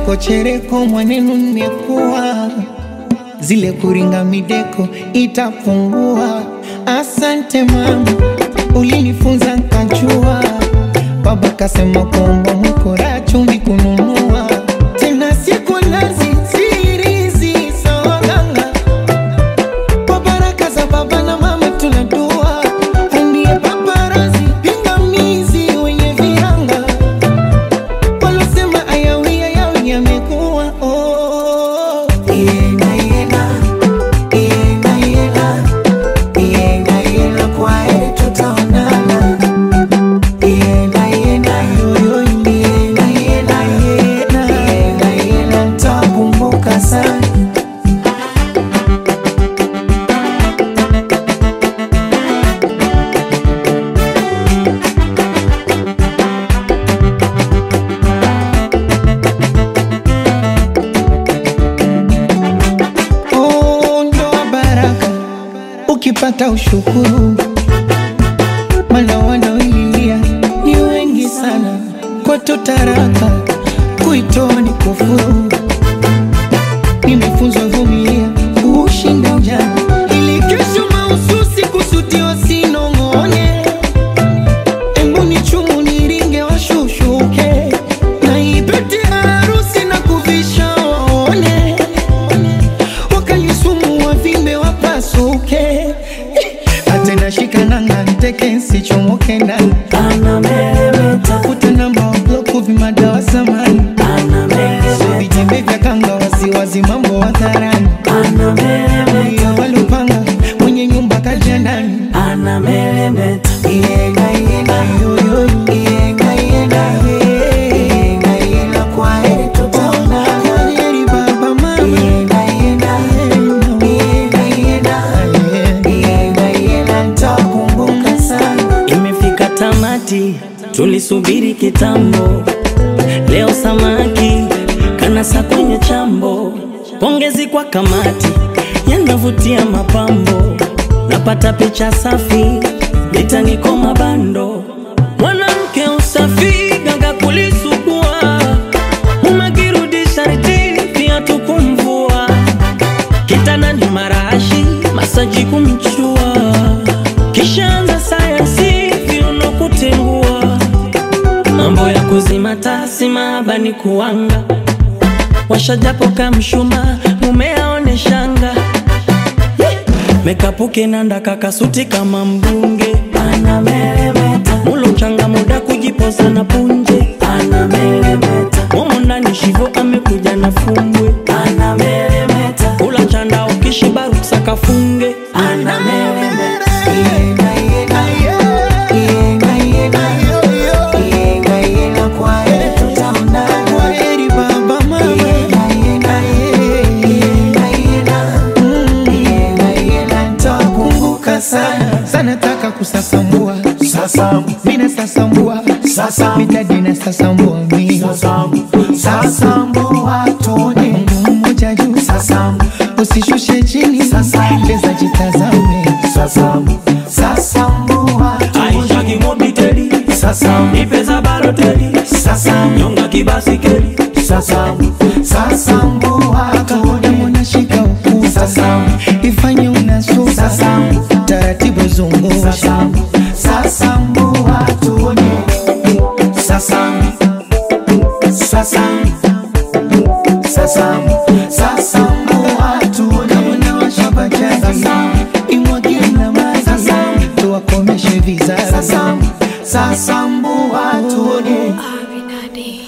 chereko chereko mwanenu nimekuwa zile kuringa mideko itapungua. Asante mama, ulinifunza nkajua. Baba kasema kwamba mkora chumvi kununua tena siku nazi sirizi sawaganga kwa baraka za baba na mama tunadua andie paparazi pingamizi wenye viranga walosema ayawi ayawi yamekuwa oh. Yenga, yenga, yenga, yenga, yenga, yenga, kwa heri tutaonana. Yenga, yenga, yoyo, yenga, yenga, yenga, yenga, yenga, nitakumbuka sana Oh, ndoa baraka ukipata ushukuru, maana wanaoililia ni wengi sana. Kwetu taraka kuitoa ni kufuru. Nimefunzwa vumilia kushinda ujana, ili kesho mahususi kusudiwa sinong'one. Embu ni chumu niringe washushuke, na ipete harusi na kuvisha waone wakalisumu wavimbe wapasuke atena shikananga nteke nsichomoke ndani tafuta namba wa bloku vimadawa samani vitembe vya kanga wasiwazi mambo hadharani iyo walupanga mwenye nyumba kaja ndani Yenga, yenga, yoyo, yenga, yenga, yenga, yenga, kwa heri tutaonana. Kwa heri baba, mama. Yenga, yenga, yenga, yenga, yenga, yenga, nitakumbuka sana. Imefika tamati, tulisubiri kitambo. Leo samaki kanasa kwenye chambo. Pongezi kwa kamati, yanavutia mapambo. Napata picha safi, litaniko mabando. Mwanamke usafi, ganga kulisugua. Umekirudi sharti, viatu kumvua. Kitanda ni marashi, masaji kumchua. Kishaanza sayansi, viuno kutengua. Mambo ya kuzima tasi maabani kuanga. Washajapo kamshuma, mume aone shanga. Mekapuke nanda kakasuti kama mbunge. Mulo changa muda kujipoza na punje. Momo ndani shivo amekuja na fumbwe. Kula chanda ukishiba ruksa kafunge. Yenga, yenga, yenga, yenga, yenga, yenga, kwa heri tutaonana. Kwa heri baba, mama. Yenga, yenga, yenga, yenga, yenga, yenga, nitakumbuka sana sana taka kusasambua Sasambu, mina sasambua sasambu, mitadina sasambua mi sasambu, sasambu watone. Mungu mmoja juu Sasambu, usishushe chini Sasambu. leza jitazame sasambu, sasambu watone. Aisha kimobiteli, Sasambu, nipeza baloteli, sasambu, nyonga kibasikeli. sasambu, sasambu watone. mwana shika ukuta Sasambu, ifanye unasusa Sasambu. taratibu zungusha sasambu,